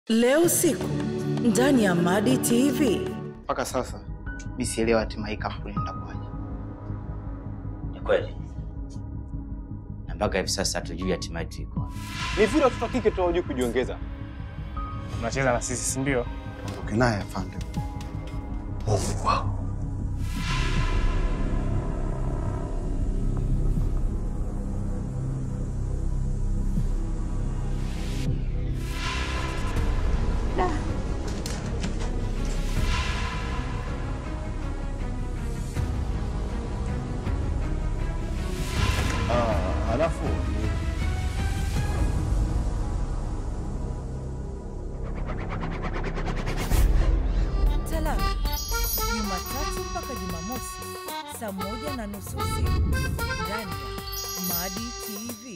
Leo usiku ndani ya Madi TV. Mpaka sasa mi sielewa hatima hii kampuni inakuwaje. Ni kweli, na mpaka hivi sasa hatujui hatima yetu iko wapi. Ni vile watoto wa kike tu hawajui kujiongeza. Unacheza na sisi, si ndio? Ondoke naye afande. Ah, alafu Talaka Jumatatu mpaka Jumamosi saa moja na nusu usiku ndani ya Madi TV.